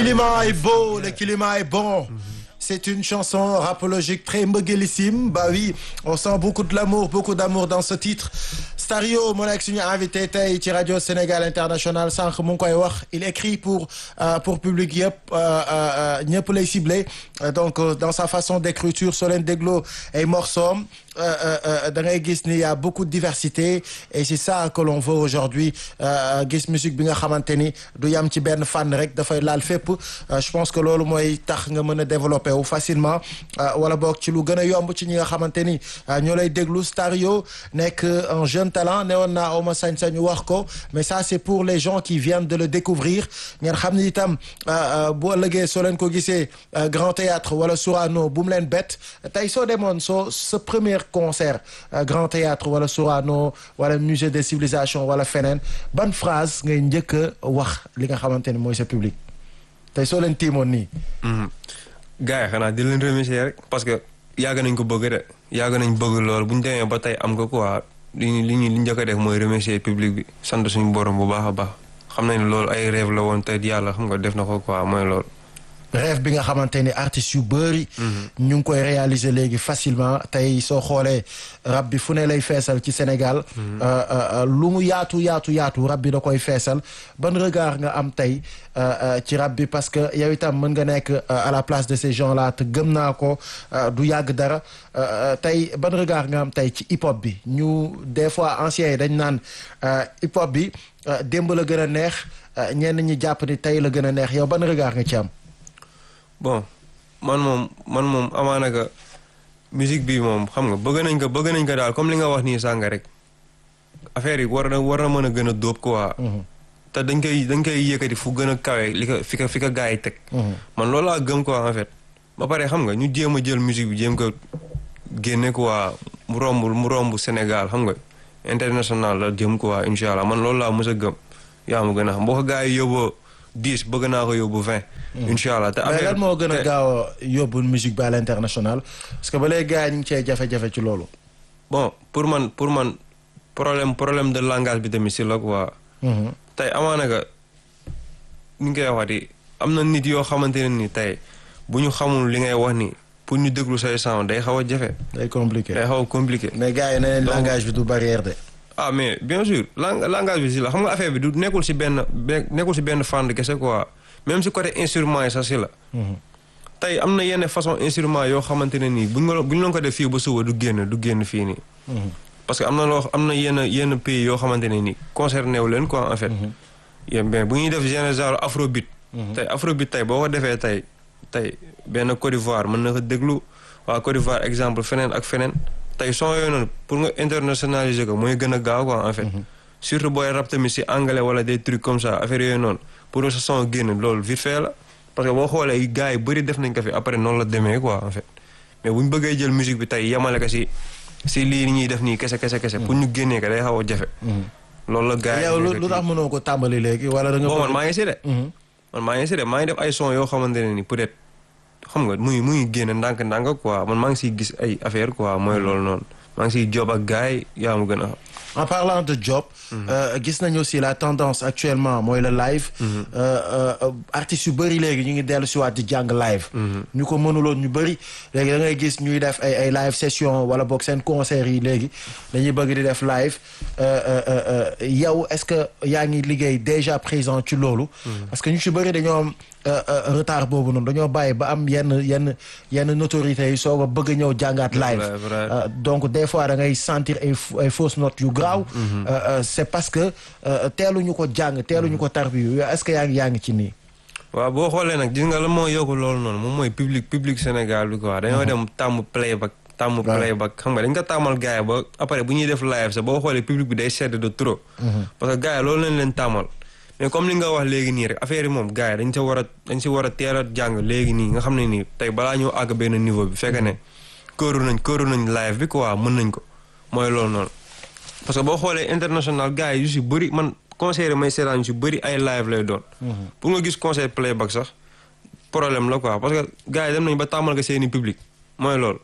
climat est beau, le climat est bon. C'est une chanson rapologique très mbëggelissime bah oui on sent beaucoup de l'amour beaucoup d'amour dans ce titre Stario moo nekk suñu invité tey ci rajo Sénégal International sànq mu ngi koy wax il écrit pour pour public yëpp ñëpp lay ciblé donc dans sa façon d'écriture soo leen dégloo ay morceaux da ngay gis ni y a beaucoup de diversité et c'est ça que l'on veut aujourd'hui gis musique bi nga xamante ni du yam ci benn fànn rek dafay laal fépp je pense que loolu mooy tax nga mën a développer wu facilement wala boog ci lu gën a yomb ci ñi nga xamante ni ñoo lay déglu Stario nekk un jeune talent ne woon naa awma sañ-sañu wax ko mais ça c'est pour les gens qui viennent de le découvrir ngeen xam ni itam bu ëllëgee soo leen ko gisee Grand Théâtre wala Sorano bu mu leen bett tey soo demoon soo sa premier concert Grand Théâtre wala Sorano wala musée des civilisations wala feneen ban phrase ngay njëkk a wax li nga xamante ni mooy sa public tey soo leen tiimoon nii gars yi xanaa di leen remercier rek parce que yàgg nañ ko bëgg de yàgg nañ bëgg loolu bu ñu demee ba tey am ko quoi li ñu li ñu li njëkk a def mooy remercier public bi sant suñu borom bu baax a baax xam nañ ne loolu ay rêve la woon te yàlla xam nga def na ko quoi mooy loolu. rêve bi nga xamante ni artistes yu bëri. ñu ngi koy réaliser léegi facilement tey soo xoolee rab bi fu ne lay feesal ci Sénégal. lu mu yaatu yaatu yaatu rab bi da koy feesal ban regard nga am tey ci rab bi parce que yow itam mën nga nekk à la place de ces gens là te gëm naa ko du yàgg dara tey ban regard nga am tey ci hip hop bi ñu des fois anciens yi dañ naan hip hop bi démb la gën a neex ñenn ñi jàpp ni tey la gën a neex yow ban regard nga ci am. bon man moom man moom amaana ka musique bi moom xam nga bëgg nañ ko bëgg nañ ko daal comme li nga wax nii sàng rek affaire yi war na war na mën a gën a dóob quoi. te dañ koy dañ koy yëkkati fu gën a kawe li ko fi ko fi ko gars yi teg. man loolu laa gëm quoi en fait. ba pare xam nga ñu jéem a jël musique bi jéem ko génne quoi mu romb mu romb Sénégal xam nga international la jëm quoi incha allah man loolu laa mës a gëm yaa ma gën a xam boo ko gars yi yóbboo dix bëgg naa ko yóbbu vingt. incha allah te mais lan moo gën a gaaw a yóbbu musique bi à l'international parce que ba léegi gars yi ñu ngi cee jafe-jafe ci loolu. bon pour man pour man problème problème de langage bi tamit si la quoi. tey amaana ka ni nga koy waxati am na nit yoo xamante ne ni tey bu ñu xamul li ngay wax ni pour ñu déglu say sound day xaw a jafe. day compliqué day xaw a compliqué. mais gars yi nee langage bi du barrière de. ah mais bien sûr lang langage bi si la xam nga affaire bi du nekkul si benn nekkul si benn fànn kese quoi même si côté instrument yi sax si la. tey am na yenn façon instrument yoo xamante ne nii buñ ko buñ la ko def fii ba suba du génn du génn fii nii. parce que am na loo am na yenn yenn pays yoo xamante ne nii concerné wu leen quoi en fait. yéen bien bu ñuy def genre genre afrobeat. tey afrobeat tey boo ko defee tey tey benn Côte d'Ivoire mën na ko déglu waa Côte d'Ivoire exemple feneen ak feneen. tey son yooyu noonu pour nga internationaliser ko mooy gën a gaaw quoi en fait. surtout booy rap tamit si anglais wala des trucs comme ça affaire yooyu noonu pour sa son génn loolu vite fait la. parce que boo xoolee gars yi bëri def nañ ko fi après noonu la demee quoi en fait mais bu ñu bëggee jël musique bi tey yemale ko si si lii ñuy def nii kese kese kese. pour ñu génnee ko day xaw a jafe. loolu la gars yi yow lu tax mënoo ko tàmbali léegi wala da nga. bon man maa ngi si de. man maa ngi si de maa ngi def ay son yoo xamante ne ni peut-être. xam nga muy muy génn ndànk-ndànk quoi man maa ngi siy gis ay affaire quoi mooy loolu noonu maa ngi siy job ak gars yi yaa ma gën a xam. en parlant de job. gis nañu aussi la tendance actuellement mooy le live. artistes yu bëri léegi ñu ngi dellu si waat di jàng live. ñu ko mënuloon ñu bëri léegi da ngay gis ñuy def ay ay live session wala boog seen concert yi léegi dañuy bëgg di def live yow est-ce que yaa ngi liggéey déjà présent ci loolu. parce que ñu si bëri dañoo am retard boobu noonu dañoo bàyyi ba am yenn yenn yenn notorités yi soog a bëgg a ñëw jàngaat live. donc des fois da ngay sentir ay ay fausses notes yu graaw. c'est parce que teeluñu ko jàng teeluñu ko tarbiyu est-ce que yaa ngi yaa ngi ci nii. waaw boo xoolee nag gis nga la moo yokk loolu noonu moom mooy public public Sénégal bi quoi dañoo dem tàmm playback tàmm playback xam nga dañ ko tàmmal gars yi ba après bu ñuy def live sax boo xoolee public bi day sedd de trop. parce que gars yi loolu lañ leen tàmmal. mais comme li nga wax léegi nii rek affaire yi moom gars yi dañ sa war a dañ si war a teel a jàng léegi nii nga xam ne nii tey balaa ñëw àgg benn niveau bi fekk ne këru nañ këru nañ live bi quoi mën nañ ko mooy loolu noonu. parce que boo xoolee international gars yi yu si bëri man concert may seetaan yu si bëri ay live lay doon. pour nga gis concert playback sax problème la quoi parce que gars yi dem nañ ba tàmmal ko seeni public mooy loolu.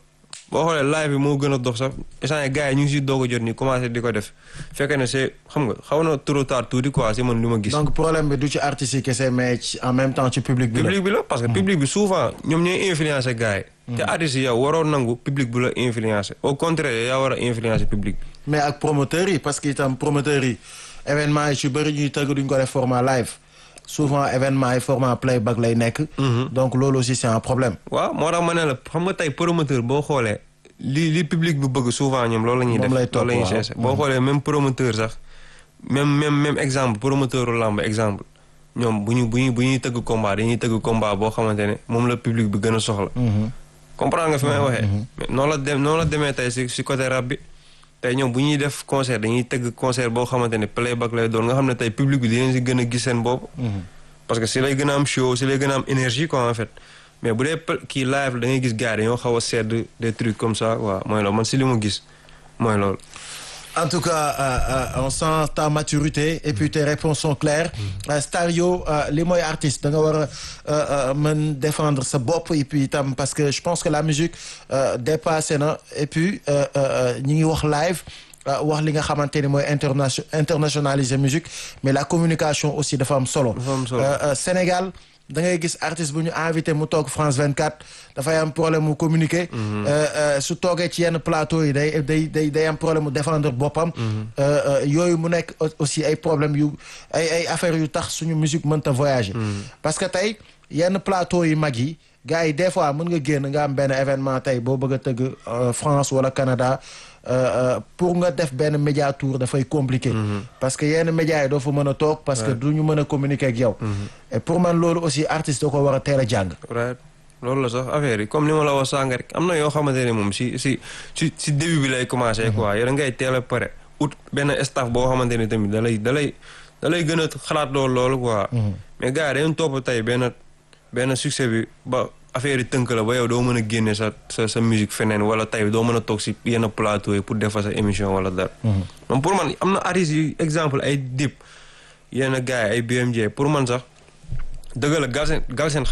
boo xoolee live bi moo gën a dox sax instant gars yi ñu ngi si doog a jot nii commencé di ko def fekkee ne c'est xam nga xaw na trop tard tuuti quoi si man li ma gis. donc problème bi du ci artistes yi kese mais ci- en même temps ci public bi la. public bi la parce que public bi souvent ñoom ñooy influencer gars yi. te artistes yi yow waroo nangu public bu la influencer au contraire yaa war a influencer public bi. mais ak promoteurs yi parce que itam promoteurs yi événement yi ci bëri ñuy tëgg duñ ko def format live souvent événement yi format playback lay nekk. donc loolu aussi c'est un problème. waaw moo tax ma ne la xam nga tey promoteur boo xoolee li li public bi bëgg souvent ñoom loolu la ñuy Moom def lay topp, loolu la ñuy waaw. chercher boo xoolee même promoteur sax même même même exemple promoteur u làmb exemple ñoom bu ñu bu ñu bu ñuy tëgg combat dañuy tëgg combat boo xamante ne moom la public bi gën a soxla comprendre nga fi may waxee mais noonu la dem noonu la demee tey si si côté rap bi tey ñoom bu ñuy def concert dañuy tëgg concert boo xamante ne playback lay doon nga xam ne tey public bi dinañ si gën a gis seen bopp parce que si lay gën a am show si lay gën a am énergie quoi en fait mais bu dee pel- kii live da ngay gis gars yi dañoo xaw a sedd des trucs comme ça waaw mooy loolu man si li mu gis mooy loolu. En tout cas, euh, euh, on sent ta maturité et puis tes réponses sont claires. Euh, Stario, euh, li mooy artiste da nga war a euh, euh, mën défendre sa bopp et puis itam parce que je pense que la musique euh, dépassé na et puis euh, euh, ñi ngi wax live euh, wax li nga xamante ni mooy internation internationaliser musique mais la communication aussi dafa am solo. Dafa am solo. Euh, euh, Sénégal da ngay gis artiste bu ñu invité mu toog France 24 dafay am problème mu communiquer. Euh, euh, su toogee ci yenn plateau yi day day day day am problème mu défendre boppam. Euh, euh, yooyu mu nekk au- aussi ay problème yu ay ay affaires yu tax suñu musique mënta voyager. parce que tey yenn plateau yi mag yi gars yi des fois mën nga génn nga am benn événement tey boo bëgg a tëgg euh, France wala Canada. euh, euh, pour nga def benn média tour dafay compliqué. parce que yenn médias yi doo fa mën a toog. parce que du ñu mën a communiquer ak yow. et pour man loolu aussi artiste da ko war a teel a jàng. right loolu la sax affaire yi comme ni ma la wax sànq rek am na yoo xamante ne moom si si si si début bi lay commencé quoi yow da ngay teel a pare ut benn staff boo xamante ne tamit da lay da lay da lay gën a xalaat loolu loolu quoi. mais gars yi dañu topp tey benn benn succès bi ba affaire yi tënk la ba yow doo mën a génne sa sa sa musique feneen wala tey doo mën a toog si yenn plateau yi pour defar sa émission wala dara. moom pour man am na artistes yu exemple ay Dip yenn gars yi ay BMJ pour man sax dëgg la Galsen Galsen